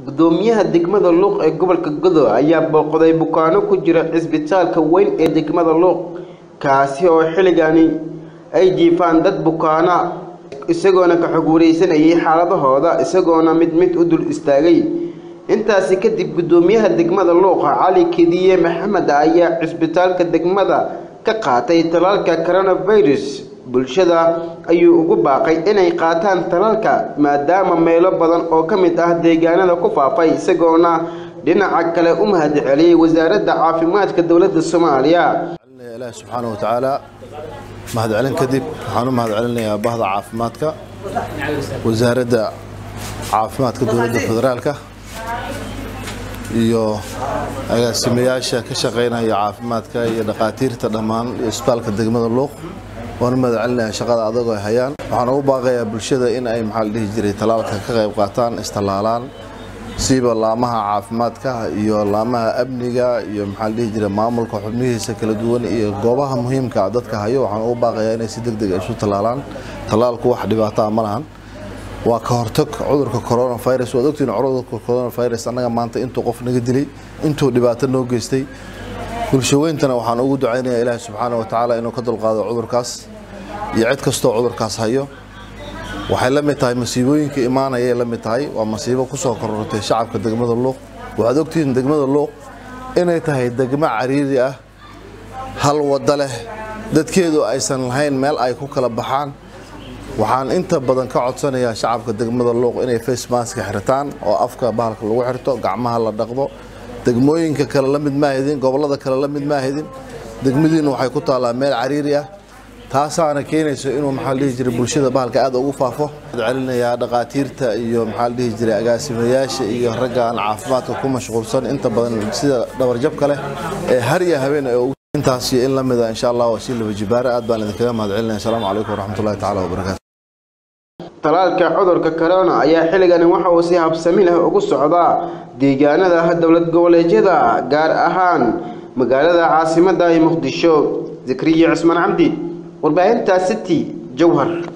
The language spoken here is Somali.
gudoomiyaha degmada luuq ee gobolka godo ayaa booqday bukaano ku jira cisbitaalka weyn ee degmada luuq kaasi oo xilligani ay jiifaan dad bukaana isagoona ka xog wareysanayay xaaladahooda isagoona mid mid u dul istaagay intaasi kadib gudoomiyaha degmada luuqa cali kediye maxamed ayaa cisbitaalka degmada ka qaatay talaalka coronavirus bulshada ayuu ugu baaqay inay qaataan talaalka maadaama meelo badan oo ka mid ah deegaanada ku faafay isagoona dhinaca kale u mahad celiyey wasaaradda caafimaadka dowladda soomaaliya ilaah subxaana wa tacaala mahadcelin kadib waxaan u mahadcelinayaa bahda caafimaadka wasaaradda caafimaadka dowladda federaalka iyo agaasimayaasha ka shaqaynaya caafimaadka iyo dhakhaatiirta dhammaan iyo isbitaalka degmada luuq waan u mahadcelinayaa shaqada adag ay hayaan waxaan ugu baaqayaa bulshada in ay maxaa la dhihi jiray talaalka ka qayb qaataan istallaalaan siiba laamaha caafimaadka iyo laamaha amniga iyo maxaa la dhihi jiray maamulka xubnihiisa kala duwan iyo goobaha muhiimka ah dadka hayo waxaan ugu baaqayaa inay si deg deg isu tallaalaan tallaalku wax dhibaataa ma lahan waa ka hortag cudurka coronavirus waad ogtiin cudurka coronavirus annaga maanta intuu qof naga dilay intuu dhibaato noo geystay bulshaweyntana waxaan ugu ducaynayaa ilaahi subxaana wa tacaala inuu ka dulqaado cudurkaas iyo cid kastoo cudurkaas hayo waxay la mid tahay masiibooyinka imaanayay la mid tahay waa masiibo ku soo korortay shacabka degmada luuq waxaad ogtihiin degmada luuq inay tahay degmo cariiri ah hal waddo leh dadkeedu aysan lahayn meel ay ku kala baxaan waxaan inta badan ka codsanayaa shacabka degmada luuq inay face maska xirtaan oo afka bahalka lagu xirto gacmaha la dhaqdo degmooyinka kale la mid maahidin gobollada kale la mid maahidin degmadiina waxay ku taallaa meel cariiri ah taasaana keenayso inuu maxaa la dhihi jiray bulshada bahalka aad ugu faafo celinayaa dhakhaatiirta iyo maxaa la dhihi jiray agaasimayaasha iyo raggaan caafimaadka ku mashquulsan inta badan sida dhabarjabka leh ee har iyo habeen ee intaas iyo in la mida insha allah waa si laba jibaare aad baan idinkaga mahad celinaya asalaamu calaykum waraxmatullahi tacaala wabarakaatu talaalka cudurka corona ayaa xilligani waxa uu si habsami leh ugu socdaa deegaanada dowlad goboleedyada gaar ahaan magaalada caasimadda ee muqdisho zakriya cismaan cabdi warbaahinta city jowhar